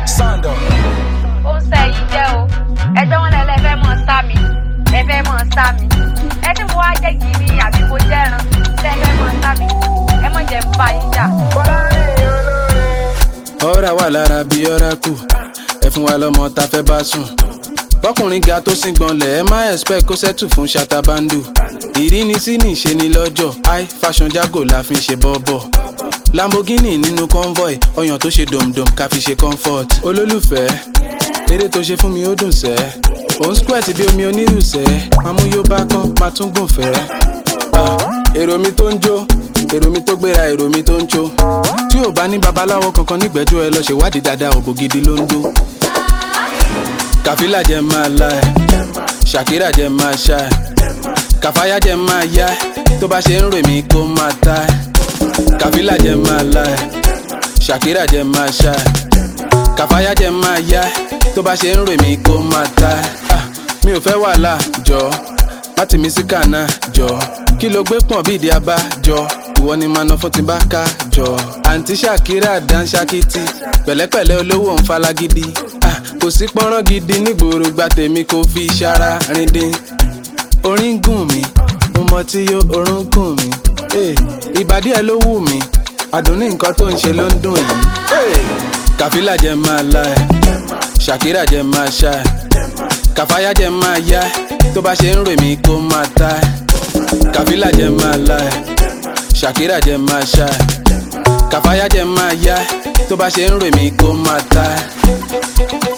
Sando. ó ń sẹ́ yìí jẹ́ o ẹjọ́ wọn lẹ́lẹ́ fẹ́ mọ̀ sá mi ẹ fẹ́ mọ̀ sá mi ẹ tí mo wá jẹ́ gidi àbí mo jẹ́ran tẹ́ ẹ fẹ́ mọ̀ sá mi ẹ mọ̀ jẹ́ bá yín jà. ọ̀rá wà lára bí ọ̀rá kù ẹ fún wa lọ́mọ tá fẹ́ bá sùn bọ́kùnrin ga tó sín gbọ̀nlẹ̀ ẹ má expect kó sẹ́tù fún ṣatabandu ìrínisí ní ìṣe ni lọ́jọ́ high fashion jago la fi ń ṣe bọ́bọ̀ lamborghini nínú convoy ọyàn tó ṣe dòmdòm ká fi ṣe comfort olólùfẹ́ eré tó ṣe fún mi ó dùn sẹ́ òun squirt bí omi onírùsẹ́ mamú yóò bá kán máa tún gùn fẹ́ Ah, èrò mi tó ń jó èrò mi tó gbéra èrò mi tó ń jó tí ò bá ní babaláwo kankan nígbẹ́jọ́ ẹ lọ ṣèwádìí dáadáa ògò gidi ló ń dó kàfílà jẹ máa la ẹ ṣàkírà jẹ máa ṣá ẹ kàfáyà jẹ máa yá ẹ tó bá ṣe ń rè mí kó máa ta ẹ kàfílà jẹ máa la ẹ ṣàkírà jẹ máa ṣá ẹ kàfáyà jẹ máa yá ẹ tó bá ṣe ń rè mí kó máa ta ẹ Ah, mi ò fẹ́ wàhálà jọ láti mi sí kànáà jọ kí ló gbé pọ̀n bí ìdí abá jọ ìwọ ni màá ná fún ti bá ká jọ àǹtí ṣàkírà dánṣákìtì pẹ̀lẹ́pẹ̀lẹ́ olówó ń falagidi Ah, kò sí pọ́nrán gidi nígboro gba tèmi kò fi ṣara rindin orin gùn mí mo mọ tí yó orun gùn mí Eh, ìbàdí ẹ ló wù mí àdùnní nǹkan tó ń ṣe ló ń dùn yìí Eh, kàfílà jẹ máa la ẹ ṣàkírà jẹ máa ṣá ẹ kàfáyà jẹ máa yá ẹ tó bá ṣe ń rè mí kó máa ta ẹ kàfílà jẹ máa la ẹ ṣàkírà jẹ máa ṣá ẹ kàfáyà jẹ máa yá ẹ tó bá ṣe ń rè mí kó máa ta ẹ.